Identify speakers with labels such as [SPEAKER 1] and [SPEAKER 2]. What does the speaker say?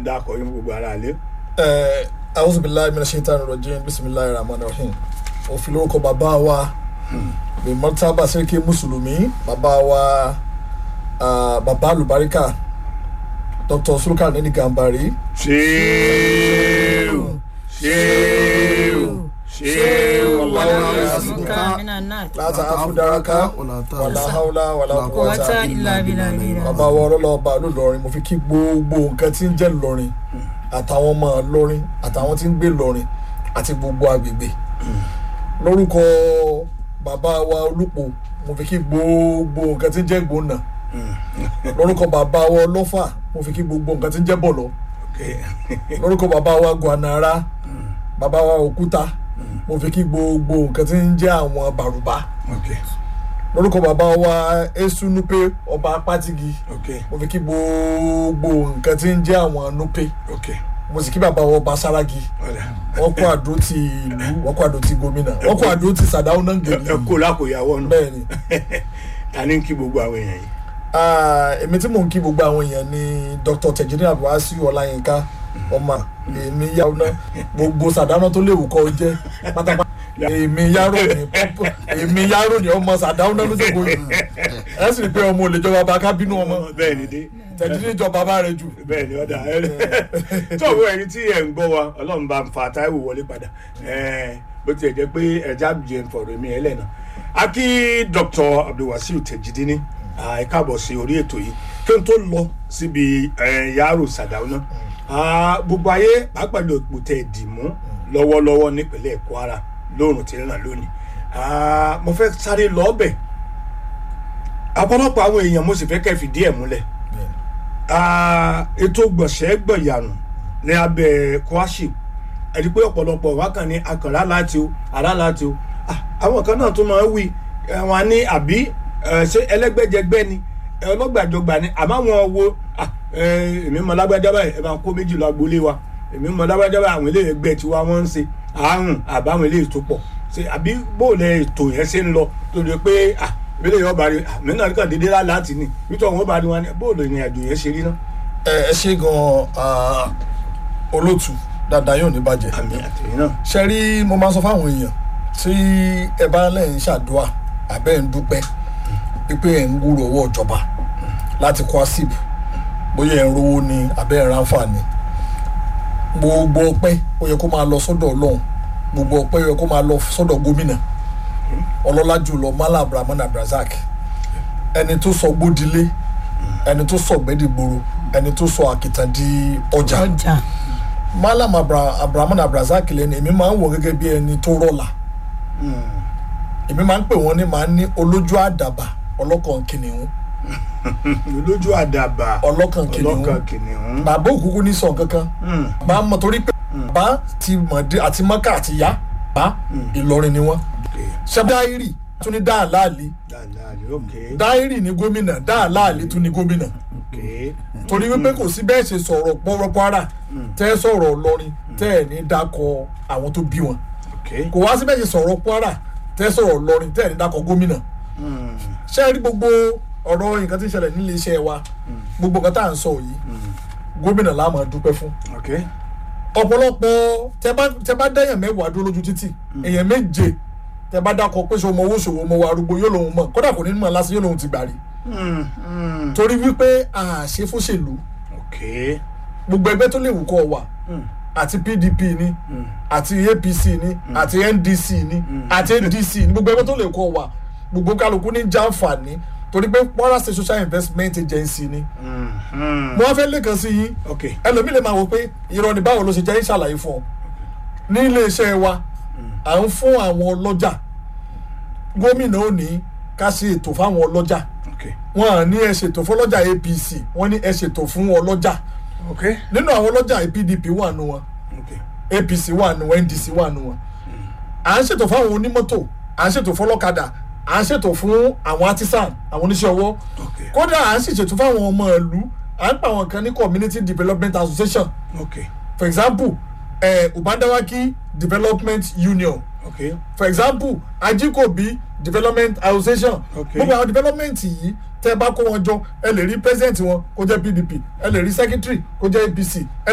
[SPEAKER 1] ń dákọ̀ yín gbogbo ara lé.
[SPEAKER 2] ẹ awusu bilayi mina shaitan rojin bisimilayi rahman rahim òfin lórúkọ bàbá wa bimọ́tàbà sẹ́kẹ́ mùsùlùmí bàbá wa ah, bàbá alubarika dr sulukar nini gambari
[SPEAKER 1] ṣéèwù ṣéèwù ṣéèwù
[SPEAKER 2] láti afudaraka wàlá haúlá wàlá kọjá bàbá wa ọlọ́lọ́ba lọ́lọ́rin mo fi kí gbogbo nǹkan tí ń jẹ́ lọ́rin àtàwọn ọmọ lọ́rin àtàwọn tí ń gbé lọ́rin àti gbogbo agbègbè lórúkọ bàbá wa olùpọ̀ mo fi kí gbogbo nǹkan tí ń jẹ́ gbóná lórúkọ bàbá wa ọlọ́fà mo fi kí gbogbo nǹkan tí ń jẹ́ bọ̀lọ́ lórúkọ bàbá wa gwanara bàbá wa òkúta mo fi kí gbogbo nǹkan tí ń jẹ́ àwọn bàrùbá lórúkọ bàbá wa esunupe ọba apátigi mo fi kí gbogbo nǹkan tí ń jẹ́ àwọn nupe mo sì kí bàbá wa ọba saragi wọ́n kó àdó ti ìlú wọ́n kó àdó ti gómìnà wọ́n kó àdó ti sàdáwó náà gèrè
[SPEAKER 1] ẹ kó lákòyàwó nù
[SPEAKER 2] bẹ́ẹ̀ ni
[SPEAKER 1] ta ni ń kí gbogbo àwọn èèyàn yìí.
[SPEAKER 2] Ah, èmi tí mò ń kí gbogbo àwọn èèyàn ni dr tejiri abuasi ọláyínká ọmọ èmi yàwó náà gbogbo sàdáná tó léwu kọ jẹ pátápátá èmi yàrá ni pọpọ èmi yàrá ni ọmọ sàdáná ló ṣe kó yìí ẹ sì rí i pé ọmọ olè jọba bá kábínú ọmọ
[SPEAKER 1] bẹ́ẹ̀ ni dé
[SPEAKER 2] tẹ̀jírí jọba bá rẹ jù.
[SPEAKER 1] bẹ́ẹ̀ ni ọ̀dà tó àwọn ẹni tí ẹ̀ ń gbọ́ wa ọlọ́run bá ń fa táìwò wọlé padà Eh, bó tiẹ̀ jẹ́ pé ẹja jẹ́ ń fọ̀rọ̀ mi ẹlẹ́nà a kí dr abdulwasiu tejidini ah, ẹ káàbọ̀ sí orí ètò yìí kí n tó lọ síbi eh, yàrá sàdáwó náà Ah, gbogbo ayé pàápàá lè pò tẹ̀ dì mú lọ́wọ́lọ́wọ́ nípínlẹ̀ kwara lóòrùn tí ń ràn lónìí Ah, mo fẹ́ sáré lọ bẹ̀ ọ̀pọ̀lọpọ̀ àwọn èèyàn mo sì fẹ́ kẹ́ fìdí ẹ̀ múlẹ̀ Ah, ètò gbọ̀nsẹ̀ gbọ̀nyànù ní abẹ́ kwaship ẹ̀rí pé ọ̀pọ̀lọpọ̀ wá kàn ní akànlá láti o àrá láti o Ah, àwọn kan náà tún máa ń wí eh, wọn ní àbí eh, ṣé ẹlẹ́gbẹ́jẹgbẹ́ ni eh, ọlọ́gbàjọgbà ni àmọ́ wọn wo ah, eh, èmi mọ lágbájá báyìí ẹ máa kó méjì lọ agboolé wa èmi mọ lágbájá báyìí àwọn eléyìí ẹgbẹ́ tiwa wọ́n ń ṣe àrùn àbáwọn eléyìí tó pọ̀ ṣe àbí bóòlẹ̀ ètò yẹn ṣe ń lọ tó lè pé ah ìbílẹ̀ yóò bá rí àmì náà kàn déédéé láti ní nítorí wọn bá rí wọn ní bóòlù ìrìn àjò yẹn ṣe rí náà.
[SPEAKER 2] ẹ ẹ ṣe gan ah, olótù dáadáa yóò ní bàjẹ́.
[SPEAKER 1] àmì àtẹ̀yìn náà.
[SPEAKER 2] ṣe rí mo máa ń sọ fáwọn èèyàn tí ẹ bá lẹ́yìn ṣàdúrà àbẹ́ ń dúpẹ́ pípé ẹ̀ ń gbúrò owó ìjọba láti kọ́ asip bóyá ẹ̀ ń rówó ni àbẹ́ ẹ̀ ń ránfààní gbogbo ọpẹ́ ó yẹ kó máa lọ sọ́dọ̀ ọlọ́run gbogbo ọpẹ́ ó yẹ kó máa lọ sọ́dọ̀ gómìnà ọlọ́lá jùlọ mala abrahamu abrazak ẹni tó sọ gbódilé ẹni tó sọ gbẹ́dìgboro ẹni tó sọ àkìtàn di ọjà
[SPEAKER 3] ọjà
[SPEAKER 2] malam Abra- abrahamu abrazak lẹni èmi máa ń wọ gẹ́gẹ́ bí ẹni tó rọ̀là èmi máa ń pè wọ́n ní máa ń ní olójú àdàbà ọlọ́kàn kìnìún
[SPEAKER 1] lójú àdàbà
[SPEAKER 2] ọlọ́kàn kìnìún
[SPEAKER 1] ọlọ́kàn kìnìún.
[SPEAKER 2] bàbá òkúkú ní sọ kankan
[SPEAKER 1] Mm.
[SPEAKER 2] bá mọ̀ torí pé bàbá ti mọ̀dé àti mọ́kà àti yá bá ìlọrin ni wọ́n
[SPEAKER 1] Okay.
[SPEAKER 2] ṣẹ́dáírì tún ní dáàláàlì
[SPEAKER 1] dáadáa ni okay.
[SPEAKER 2] dáírì ní gómìnà dáàláàlì tún ní gómìnà
[SPEAKER 1] okay.
[SPEAKER 2] torí wípé kò sí bẹ́ẹ̀ ṣe sọ̀rọ̀ pọ́nrọ́ kwara tẹ́ sọ̀rọ̀ ọlọ́rin tẹ́ ẹ̀ ní dákọ̀ àwọn tó bí wọn
[SPEAKER 1] okay.
[SPEAKER 2] kò wá sí bẹ́ẹ̀ ṣe sọ̀rọ̀ kwara tẹ́ sọ̀rọ̀ ọlọ́rin tẹ́ ẹ̀ ní dákọ̀ gómìnà
[SPEAKER 1] Mm.
[SPEAKER 2] ṣé ẹ rí gbogbo ọ̀rọ̀ nǹkan tí ń ṣẹlẹ̀ nílé iṣẹ́ wa gbogbo nǹkan tá à ń sọ yìí gómìnà la máa dúpẹ́ fún
[SPEAKER 1] okay.
[SPEAKER 2] ọ̀pọ̀lọpọ̀ tẹ bá tẹ bá dẹ́yàn mẹ́wàá dúró lójú títì èèyàn méje tẹ bá dákọ̀ pé ṣe ọmọ owó ṣòwò ọmọ wa arúgbó yóò lòun mọ̀ kódà kò ní mọ̀ lásán yóò lòun ti gbà rí
[SPEAKER 1] Mm. Mm.
[SPEAKER 2] torí wípé àṣẹ fóṣèlú
[SPEAKER 1] okay.
[SPEAKER 2] gbogbo ẹgbẹ́ tó lè wù kọ́ wà
[SPEAKER 1] Mm.
[SPEAKER 2] àti pdp ni
[SPEAKER 1] Mm.
[SPEAKER 2] àti apc ni àti ndc ni àti ndc ni gbogbo ẹgbẹ́ tó lè kọ́ wà gbogbo kálukú ní jàǹfààní torí pé kwara state social investment agency ni
[SPEAKER 1] Mm. Mm.
[SPEAKER 2] mo wá fẹ́ lẹ́kan sí yín
[SPEAKER 1] okay.
[SPEAKER 2] ẹlòmíì lè máa wò pé irọ́ ni báwo ló ṣe jẹ́ ìṣàlàyé fún ọ ní iléeṣẹ́ wa à ń fún àwọn ọlọ́jà gómìnà ò ní ká ṣe ètò fáwọn ọlọ́jà
[SPEAKER 1] okay.
[SPEAKER 2] wọn à ní ẹ ṣètò fún ọlọ́jà apc wọn ní ẹ ṣètò fún ọlọ́jà
[SPEAKER 1] okay.
[SPEAKER 2] nínú àwọn ọlọ́jà pdp wà nù wọn
[SPEAKER 1] okay.
[SPEAKER 2] apc wà nù wọn ndc wà nù wọn à ń ṣètò fáwọn onímọ́tò à ń ṣètò fún ọlọ́kadà à ń ṣètò fún àwọn artisan àwọn oníṣẹ́ ọwọ́
[SPEAKER 1] okay.
[SPEAKER 2] kódà à ń sì ṣètò fáwọn ọmọ ìlú à ń pa àwọn kan ní community development association
[SPEAKER 1] okay.
[SPEAKER 2] for example eh, ubandawaki development union
[SPEAKER 1] okay.
[SPEAKER 2] for example ajikobi development association
[SPEAKER 1] Okay.
[SPEAKER 2] gbogbo àwọn development yìí tẹ bá kó wọn jọ ẹ lè rí president wọn kó jẹ pdp ẹ lè rí secretary kó jẹ apc ẹ